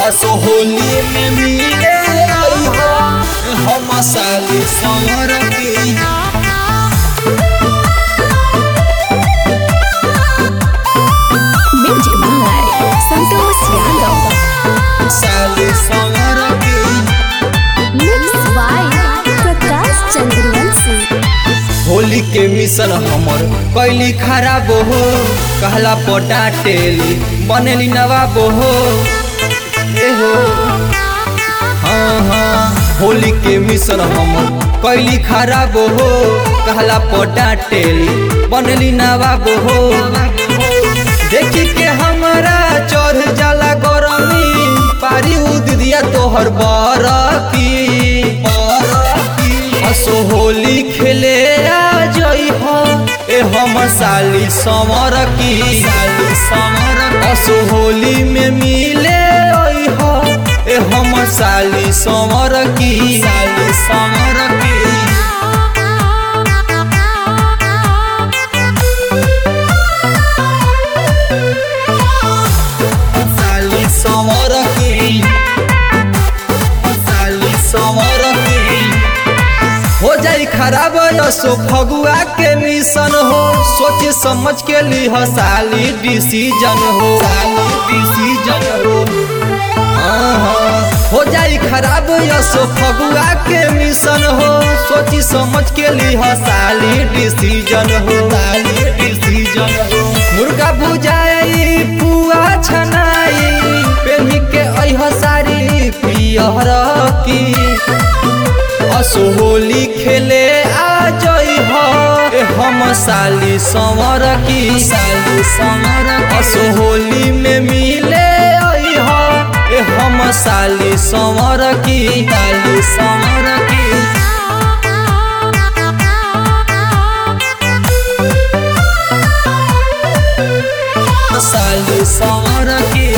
असो होली में मिले आई हो हम साली समर की Music by Santos Yadav. साली समर की Mixed by Prakash Chandravanshi. Holi के मिशन हमर कैली खराब हो कहला पटाटेली बनेली नवाब हो ए हो हाँ हाँ होली के मिशन हमर कैली खराब हो कहला पटाटेली बनेली नवाब हो देखी के हमरा चढ़ जाला गरमी पारी उद दिया तोहर बरकी असो होली खेले आ जई हो ए हम साली समर की साली समर असो होली में मिले आई हो ए हम साली समर की साली समर की साली समर की साली समर की हो जाई खराब यसो फगुआ के मिशन हो सोच समझ के लिह साली डिसीजन हो साली डिसीजन हो हाँ, हाँ। हो जाई खराब यसो फगुआ के मिशन हो सोची समझ के लिह साली डिसीजन हो साली डिसीजन हो मुर्गा बुझाई पुआ छनाई पेनी के अह सारी पियर की असो होली खेले आ जई हो ए हम साली समर की साली समर असो होली में मिले आई हो ए हम साली समर की साली समर की साली समर की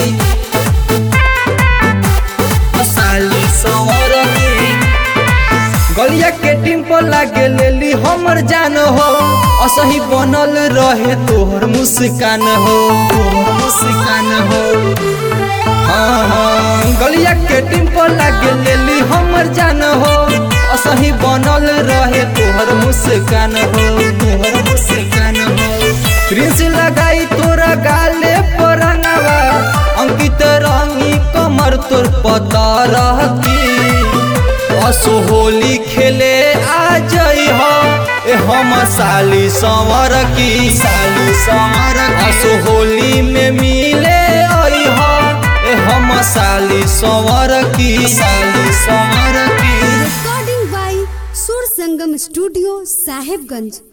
साली समर की गलिया के टिम्पल लागे लेली हमर जान हो असही बनल रहे तोहर मुस्कान हो तोहर मुस्कान हो हाँ हाँ गलिया के टिम्पल लागे लेली हमर जान हो असही बनल रहे तोहर मुस्कान हो तोहर मुस्कान हो प्रिंस लगाई तोरा गाले पर रंगवा अंकित रंगी कमर तोर पता रहती असो होली खेले आ जई हो ए हम साली संवर की साली संवर असो होली में मिले आई हो ए हम साली संवर की साली संवर की recording by Sur Sangam Studio, Sahibganj.